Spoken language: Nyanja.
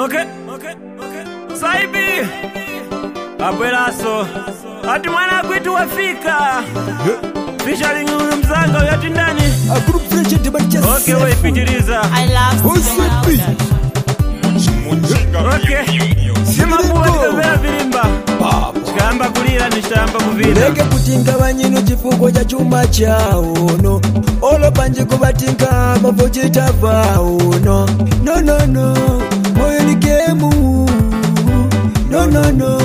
okay, okay, okay. Saibi abweraso ati mwana kwitu wafika featuring huyu mzanga uyu ati ndani A group friendship debate just okay weipitiriza I love Who's Sima that beat? Production. okay simabuwa tikavera virimba chikayamba kulira nichitayamba kuvina leke kutinga banyino chifuko cha chuma chauno olo panjiko batinga bavo chitavauno nonono moyo ni gemu nonono